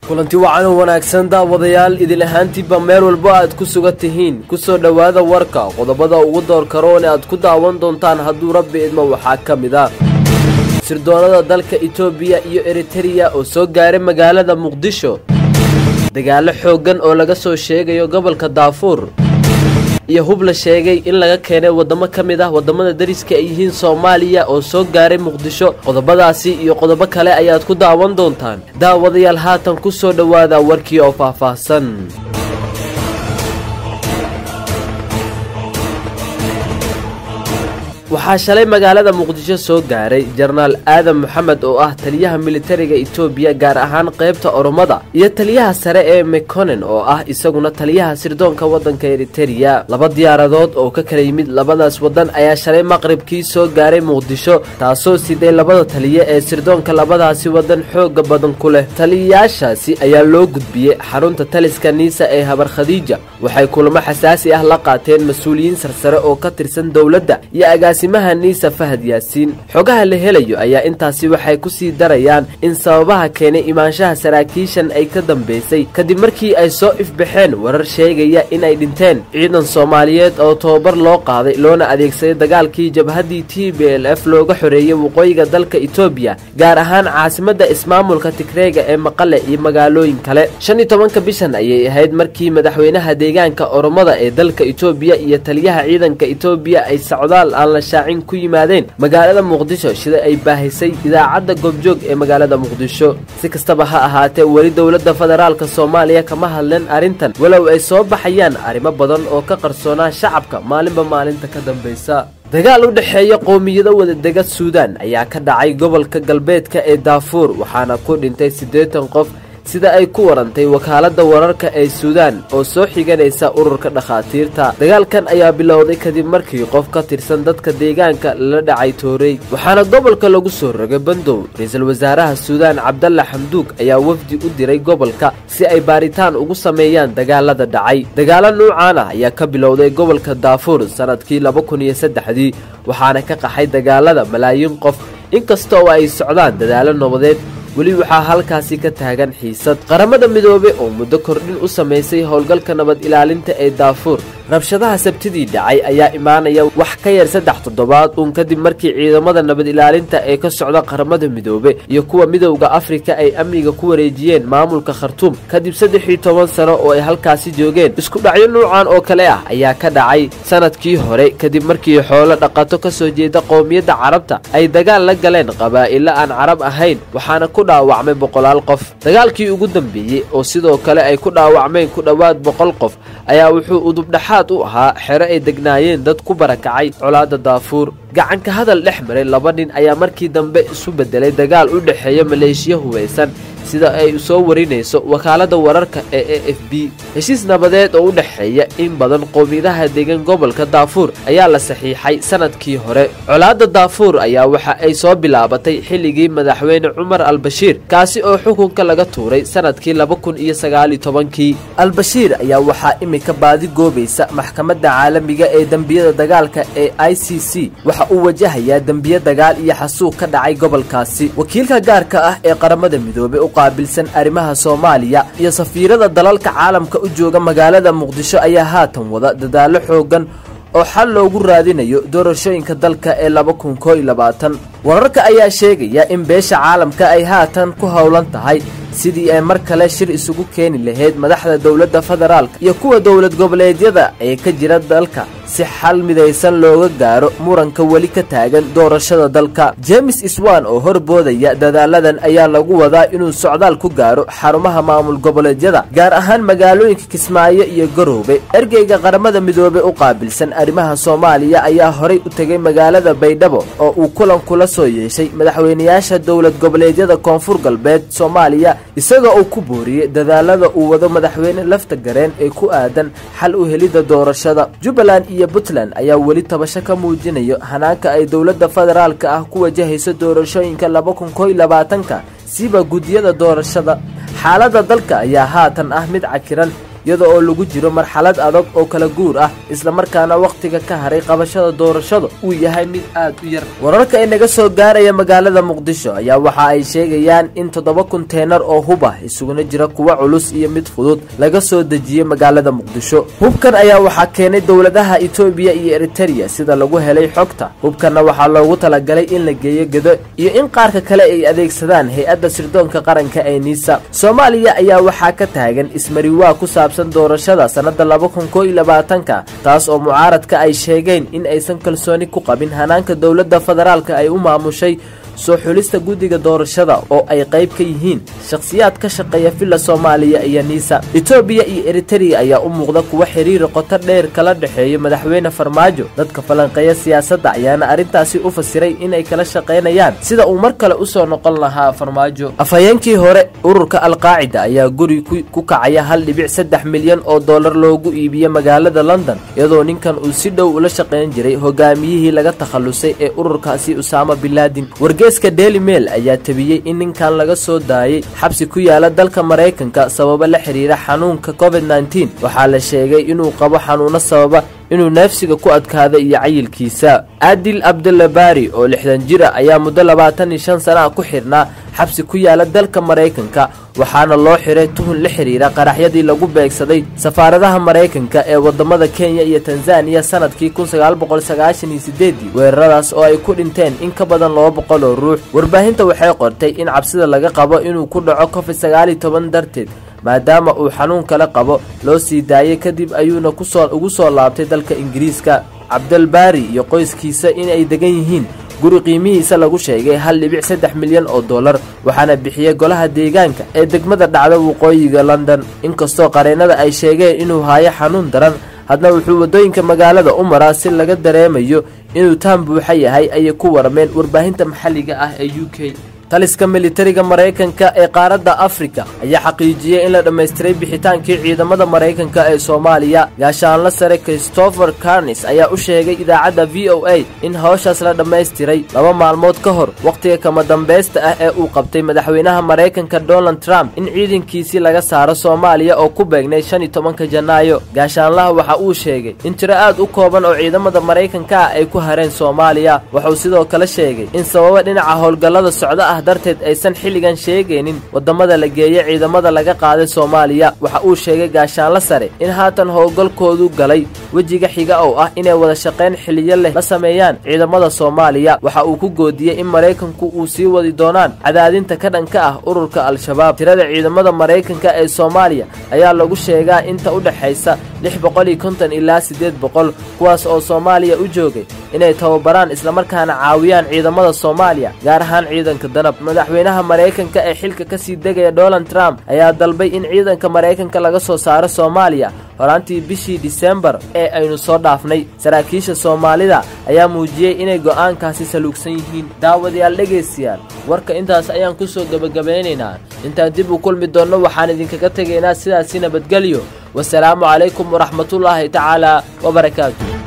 kulanti wacan oo wanaagsan daawadayaal idin ahaantiiba meel walbo aad ku sugan tihiin ku soo dhowaada warka qodobada ugu door karoon aad ku daawan doontaan hadduu rabbi idmo waxaa ka mid ah sirdoonada dalka etoobiya iyo eritereya oo soo gaaray magaalada muqdisho dagaalo xooggan oo laga soo sheegayo gobolka daafuur iyo hub la sheegay in laga keenay waddamo ka mid ah waddamada dariska ay yihiin soomaaliya oo soo gaaray muqdisho qodobadaasi iyo qodobo kale ayaad ku daawan doontaan daawadayaal haatan ku soo dhowaada warkii oo faahfaahsan waxaa shalay magaalada muqdisho soo gaaray jenaraal aadan moxamed oo ah taliyaha militariga etoobiya gaar ahaan qaybta oromada iyo taliyaha sare ee mekonen oo ah isaguna taliyaha sirdoonka waddanka eritereya laba diyaaradood oo ka kala yimid labadaas waddan ayaa shalay maqribkii soo gaaray muqdisho taasoo siday labada taliya ee sirdoonka labadaasi waddan xooga badan ku leh taliyayaashaasi ayaa loo gudbiyey xarunta taliska niisa ee habar khadiija waxay kulamo xasaasi ah la qaateen mas-uuliyiin sarsare oo ka tirsan dowladda iyo agaasimaha niisa fahad yaasiin xogaha la helayo ayaa intaasi waxay ku sii darayaan in sababaha keenay imaanshaha saraakiishan ay ka dambaysay kadib markii ay soo ifbaxeen warar sheegaya inay dhinteen ciidan soomaaliyeed oo tobabar loo qaaday loona adeegsaday dagaalkii jabhaddii t b l f looga xoreeyey waqooyiga dalka etoobiya gaar ahaan caasimadda ismaamulka tigreega ee maqale iyo magaalooyin kale shan iyo tobanka bishan ayay ahayd markii madaxweynaha deegaanka oromada ee dalka etoobiya iyo taliyaha ciidanka etoobiya ay socdaal aan la shaacin ku yimaadeen magaalada muqdisho sida ay baahisay idaacadda goobjoog ee magaalada muqdisho si kastaba ha ahaatee weli dowladda federaalka soomaaliya kama hadleen arrintan walow ay soo baxayaan arrimo badan oo ka qarsoonaa shacabka maalinba maalinta ka dambaysa dagaal u dhexeeya qowmiyado wadadega suudaan ayaa ka dhacay gobolka galbeedka ee daafuur waxaana ku dhintay siddeetan qof sida ay ku warantay wakaaladda wararka ee suudaan oo soo xiganaysa ururka dhakhaatiirta dagaalkan ayaa bilowday kadib markii qof ka tirsan dadka deegaanka lala dhacay toorey waxaana gobolka lagu soo rogay bandow ra-iisul wasaaraha suudaan cabdalla xamduug ayaa wafdi u diray gobolka si ay baaritaan ugu sameeyaan dagaalada dhacay dagaalo nuucan ah ayaa ka bilowday gobolka daafuur sannadkii laba kun iyo saddexdii waxaana ka qaxay dagaalada malaayiin qof inkasta oo ay socdaan dadaalo nabadeed weli waxaa halkaasi ka taagan xiisad qaramada midoobe oo muddo kordhin u samaysay howlgalka nabad ilaalinta ee daafuur rabshadaha sabtidii dhacay ayaa imaanaya wax ka yar saddex toddobaad uun kadib markii ciidamada nabad ilaalinta ee ka socda qaramada midoobe iyo kuwa midowda afrika ay amniga ku wareejiyeen maamulka khartuum kadib saddex iyo toban sano oo ay halkaasi joogeen isku dhacyo nuucan oo kale ah ayaa ka dhacay sanadkii hore kadib markii xoolo dhaqato ka soo jeeda qowmiyadda carabta ay dagaal la galeen qabaa'ilo aan carab ahayn waxaana ku dhaawacmay boqolaal qof dagaalkii ugu dambeeyey oo sidoo kale ay ku dhaawacmeen ku dhowaad boqol qof ayaa wuxuu udubdhaxaad u ahaa xero ay degnaayeen dad ku barakacay colaadda daafuur gacanka hadal dhex maray laba nin ayaa markii dambe isu beddelay dagaal u dhexeeya maleeshiya hubaysan sida ay soo warinayso wakaaladda wararka ee a f b heshiis nabadeed oo u dhexeeya in badan qowmiyadaha degan gobolka daafuur ayaa la saxiixay sanadkii hore colaadda daafuur ayaa waxa ay soo bilaabatay xilligii madaxweyne cumar albashiir kaasi oo xukunka laga tuuray sanadkii laba kun iyo sagaaliyo tobankii albashiir ayaa waxaa imika baadi goobaysa maxkamadda caalamiga ee dembiyada dagaalka ee i c c waxa uu wajahayaa dembiye dagaal iyo xasuuq ka dhacay gobolkaasi wakiilka gaarka ah ee qaramada midoobe qaabilsan arrimaha soomaaliya iyo safiirada dalalka caalamka u jooga magaalada muqdisho ayaa haatan wada dadaallo xooggan oo xal loogu raadinayo doorashooyinka dalka ee laba kun koo iyo labaatan wararka ayaa sheegaya in beesha caalamka ay haatan ku howlan tahay sidii ay mar kale shir isugu keeni lahayd madaxda dowladda federaalka iyo kuwa dowlad goboleedyada ee ka jira dalka si xal midaysan looga gaaro muranka weli ka taagan doorashada dalka james iswan oo horboodaya dadaaladan ayaa lagu wadaa inuu socdaal ku gaaro xarumaha maamul goboleedyada gaar ahaan magaalooyinka kismaayo iyo garoobe ergeyga qaramada midoobe u qaabilsan arrimaha soomaaliya ayaa horay u tegay magaalada baydhabo oo uu kulan kula soo yeeshay madaxweynayaasha dowlad goboleedyada koonfur galbeed soomaaliya isagoo uu ku booriyey dadaalada uu wado madaxweyne lafta gareen ee ku aadan xal u helidda doorashada jubbaland iyo puntland ayaa weli tabasho ka muujinayo hanaanka ay dowladda federaalka ah ku wajahayso doorashooyinka laba kun koo iyo labaatanka siba guddiyada doorashada xaaladda dalka ayaa haatan ah mid cakiran iyada oo lagu jiro marxalad adag oo kala guur ah islamarkaana wakhtiga ka haray qabashada doorashada uu yahay mid aad u yar wararka ay naga soo gaaraya magaalada muqdisho ayaa waxa ay sheegayaan in toddoba kunteenar oo hub ah isuguna jira kuwa culus iyo mid fudud laga soo dejiyey magaalada muqdisho hubkan ayaa waxaa keenay dowladaha etoobiya iyo eritereya sida lagu helay xogta hubkanna waxaa loogu talagalay in la geeyo gedo iyo in qaarka kale ay adeegsadaan hay-adda sirdoonka qaranka ee niisa soomaaliya ayaa waxaa ka taagan ismariwaa ku saabsan doorashada sannada laba kun koo iyo labaatanka taas oo mucaaradka ay sheegeen in aysan kalsooni ku qabin hanaanka dowladda federaalka ay u maamushay soo xulista guddiga doorashada oo ay qayb ka yihiin shakhsiyaad ka shaqeeya villa soomaaliya iyo niisa etoobiya iyo eritereya ayaa u muuqda kuwa xiriiri qoto dheer kala dhexeeya madaxweyne farmaajo dadka falanqeeya siyaasadda ayaana arrintaasi u fasiray inay kala shaqaynayaan sida uu mar kale usoo noqon lahaa farmaajo afhayeenkii hore ururka alqaacida ayaa guri ku kacaya hal dhibic saddex milyan oo dollar loogu iibiyey magaalada london iyadoo ninkan uu si dhow ula shaqayn jiray hogaamiyihii laga takhallusay ee ururkaasi usaama bilaadin wargeeska daily mail ayaa tabiyey in ninkan laga soo daayay xabsi ku yaala dalka maraykanka sababo la xiriira xanuunka covid nneteen waxaa la sheegay inuu qabo xanuuno sababa inuu neefsiga ku adkaada iyo cayilkiisa adil abdulabaari oo lixdan jir a ayaa muddo labaatan iyo shan sana ah ku xidhnaa xabsi ku yaala dalka maraykanka waxaana loo xiray tuhun la xidhiira qaraxyadii lagu beegsaday safaaradaha maraykanka ee wadamada kenya iyo tanzaniya sanadkii kun sagaal boqol sagaashan iyo sideedii weeraradaas oo ay ku dhinteen in ka badan laba boqol oo ruux warbaahinta waxay qortay in cabsida laga qabo inuu ku dhaco covid sagaal iyo toban darteed maadaama uu xanuun kale qabo loo sii daayay kadib ayuuna kusoo ugu soo laabtay dalka ingiriiska cabdalbaari iyo qoyskiisa inay degan yihiin guri qiimihiisa lagu sheegay hal dhibic saddex milyan oo dollar waxaana bixiyey golaha deegaanka ee degmada dhacda waqooyiga london inkastoo qareennada ay sheegeen inuu haayo xanuun daran haddana wuxuu waddooyinka magaalada u maraa si laga dareemayo inuu taan buuxa yahay ayay ku warmeen warbaahinta maxalliga ah ee u k taliska militariga maraykanka ee qaaradda afrika ayaa xaqiijiyey in la dhammaystiray bixitaankii ciidamada maraykanka ee soomaaliya gaashaanla sare christopher carnis ayaa u sheegay idaacadda v o a in hawshaas la dhammaystiray laba maalmood ka hor wakhtiga kama dambaysta ah ee uu qabtay madaxweynaha maraykanka donald trump in ciidankiisii laga saaro soomaaliya oo ku beegnay shan iyo tobanka janaayo gaashaanlaha waxa uu sheegay in tiro aad u kooban oo ciidamada maraykanka ah ay ku hareen soomaaliya wuxuu sidoo kale sheegay in sababa dhinaca howlgallada socdo ah darteed aysan xilligan sheegaynin waddamada la geeya ciidamada laga qaaday soomaaliya waxa uu sheegay gaashaanla sare in haatan howlgalkoodu galay wejiga xiga oo ah inay wada shaqayn xiliyo leh la sameeyaan ciidamada soomaaliya waxa uu ku goodiyey in maraykanku uu sii wadi doonaan cadaadinta ka dhanka ah ururka al-shabaab tirada ciidamada maraykanka ee soomaaliya ayaa lagu sheegaa inta u dhexaysa lix boqol iyo konton ilaa siddeed boqol kuwaas oo soomaaliya u joogay inay tababaraan islamarkaana caawiyaan ciidamada soomaaliya gaar ahaan ciidanka danab madaxweynaha maraykanka ee xilka ka sii degaya donald trump ayaa dalbay in ciidanka maraykanka laga soo saaro soomaaliya horaantii bishii disembar ee aynu soo dhaafnay saraakiisha soomaalida ayaa muujiyey inay go'aankaasi saluugsan yihiin daawadayaal dhegaystayaal warka intaas ayaan ku soo gebagabaynaynaa intaan dib u kulmi doonno waxaan idinkaga tegaynaa sidaasi nabadgelyo wasalaamu calaykum waraxmatullaahi tacaala wabarakaatu